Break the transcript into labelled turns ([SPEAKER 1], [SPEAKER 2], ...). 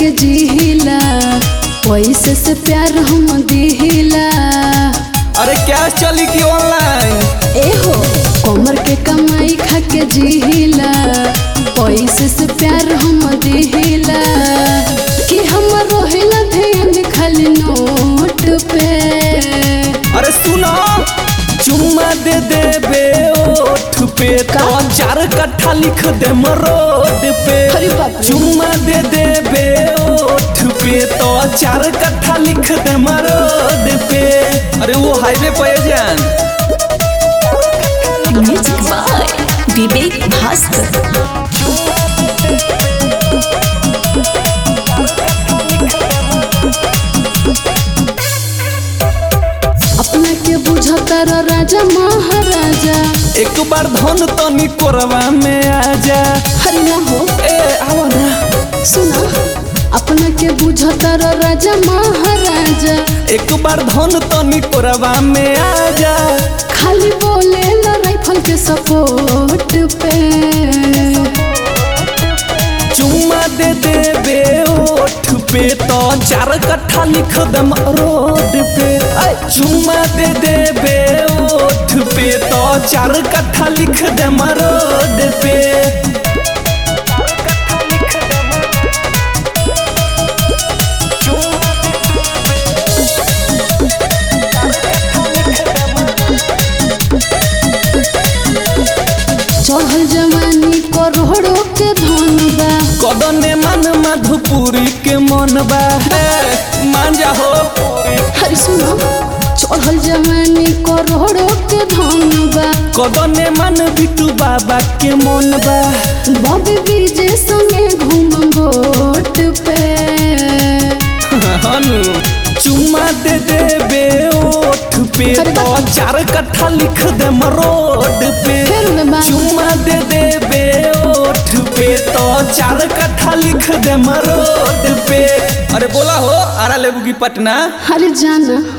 [SPEAKER 1] के जिहिला पैसे से प्यार हम दिहिला
[SPEAKER 2] अरे क्या चली की ऑनलाइन
[SPEAKER 1] एहो कमर के कमाई खा के जिहिला पैसे से प्यार हम दिहिला कि हम रोहिला ध्यान खाली नोट पे
[SPEAKER 2] अरे सुनो चुम्मा दे दे बे ओठ पे तो चार कट्ठा लिख दे मरोड पे
[SPEAKER 1] अरे बाप रे।
[SPEAKER 2] चुम्मा दे दे बे ओठ पे तो चार कट्ठा लिख दे मरोड पे अरे वो हाईवे पे जान
[SPEAKER 3] म्यूजिक बाय विवेक भास्कर
[SPEAKER 1] अपना के बुझता र राजा महाराजा
[SPEAKER 2] एक बार धन तनी कोरवा में आ जा
[SPEAKER 1] हरि ना हो
[SPEAKER 2] ए आओ ना
[SPEAKER 1] सुना अपना के बुझता र राजा महाराजा
[SPEAKER 2] एक बार धन तनी कोरवा में आ जा
[SPEAKER 1] खाली बोले ल राइफल के सपोर्ट पे
[SPEAKER 2] चुम्मा दे दे बे ओठ पे तो चार कट्ठा लिख दम रोड पे ऐ, चुम्मा दे दे बे ओठ पे तो चार कट्ठा लिख दम रोड पे
[SPEAKER 1] चढ़ल जवानी करोड़ों के धन बा
[SPEAKER 2] कदने मन मधुपुरी के मन बा हे, मान जा हो
[SPEAKER 1] हरि सुनो चढ़ल जवानी करोड़ों के धन बा
[SPEAKER 2] कदने मन बिटू बाबा के मन बा
[SPEAKER 1] बॉबी बीजे संगे घूम बोट पे
[SPEAKER 2] हनु चुम्मा दे दे बे ओठ पे
[SPEAKER 1] अरे
[SPEAKER 2] तो
[SPEAKER 1] बाप।
[SPEAKER 2] चार कट्ठा लिख दे रोड पे
[SPEAKER 1] फिर में बात।
[SPEAKER 2] चुम्मा दे दे बे ओठ पे तो चार कट्ठा लिख दे रोड पे अरे बोला हो आरा लेबू की पटना
[SPEAKER 1] हरि जाना